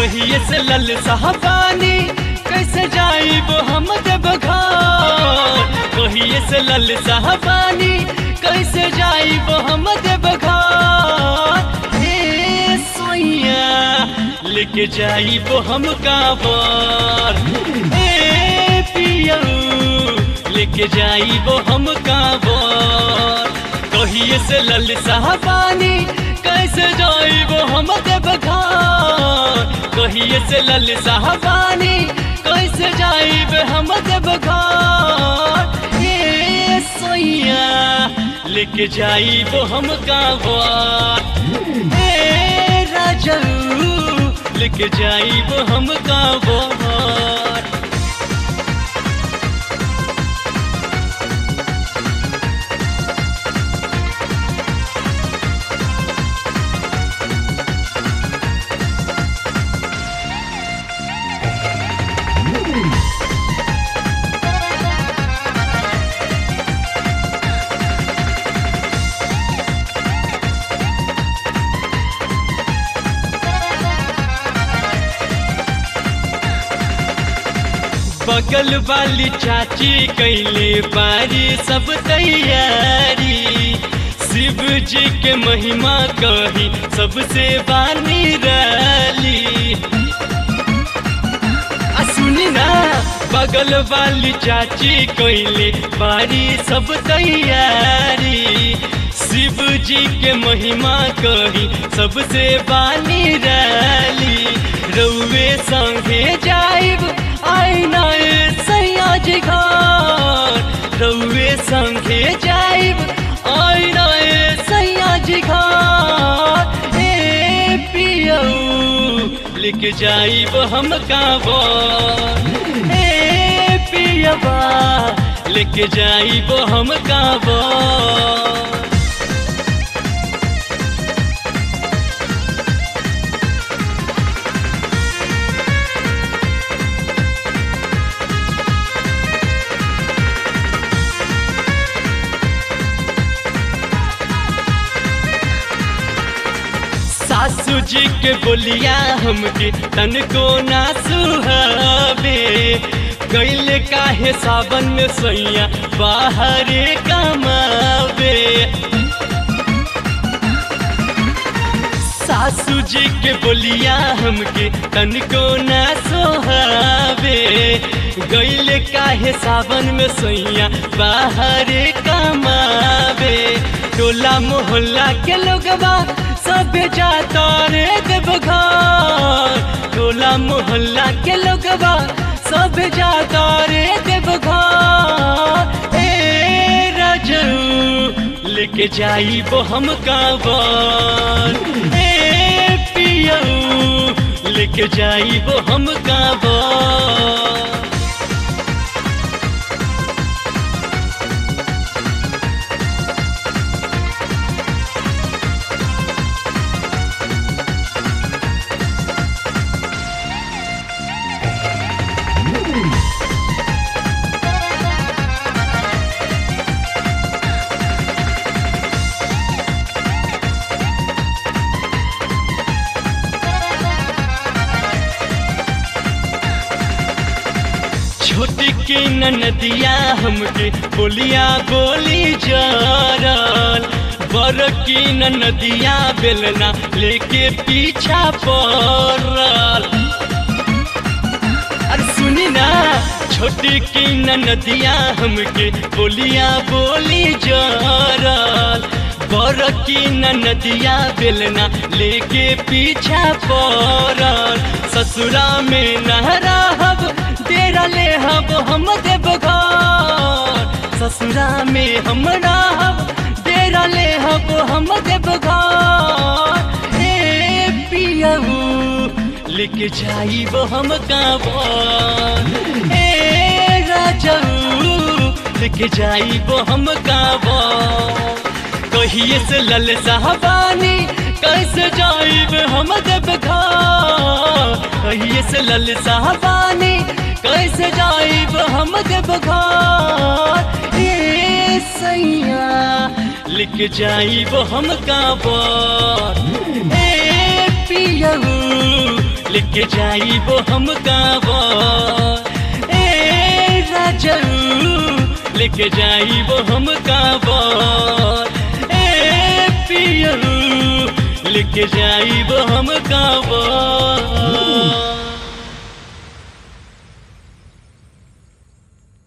कहिए से लल साहबानी कैसे जाइब हम देव घर कहिए से लल साहबानी कैसे जाइब हम देव घर हे सोइया लेके जाइब हम काबर ए पियऊ लेके जाइब हम काबर कहिए से लल साहबानी कैसे जाइब हम देव घर कहिए से लल साहबानी कैसे जाइब हम देव घर ये सोइया लेके जाइब हम काबर ए राजू लेके जाइब हम काबर बगल वाली चाची कैले बारी सब तैयारी शिव जी के महिमा कही सबसे बानी रली आ सुनी ना बगल वाली चाची कैले बारी सब तैयारी शिव जी के महिमा कही सबसे बानी रली रउए संगे जाइब आईना सैया जी घर रउए संगे जाइब आईना सैया जी घर ए पियऊ लिख जाइब हम काबर ए पियबा लिख जाइब हम काबर सासू जी के बोलिया हमके तन को ना सुहावे कैल काहे सावन में सैया बाहरे कमावे सासू जी के बोलिया हमके तन को ना सोहावे गैल काहे सावन में सैया बाहरे कमावे टोला मोहल्ला के लोगवा सब जाता रे देवघर टोला मोहल्ला के लोगवा सब जाता रे देवघर ए राजू लेके जाइब हम काबर ए पियऊ लेके जाइब हम काबर छोटी की नदिया हमके बोलिया बोली जरल बर की नदिया बेलना लेके पीछा पड़ल अरे सुनी ना छोटी की नदिया हमके बोलिया बोली जरल बर की नदिया बेलना लेके पीछा पड़ल ससुरा में नहरा हब तेरा ले हब हम देव घर ससुरा में हम रहब तेरा ले हब हम देव घर ए पियऊ लिख जाइब हम काबर ए राजऊ लिख जाइब हम काबर कहिए से लल साहबानी कैसे जाइब हम देव घर कहिए से लल साहबानी कैसे जाइब हम देव घर ए सैया लिख जाइब हम काबर ए पियऊ लेके जाइबो हम कांवर ए राजू लेके जाइबो हम कांवर ए पियरू लेके जाइबो हम कांवर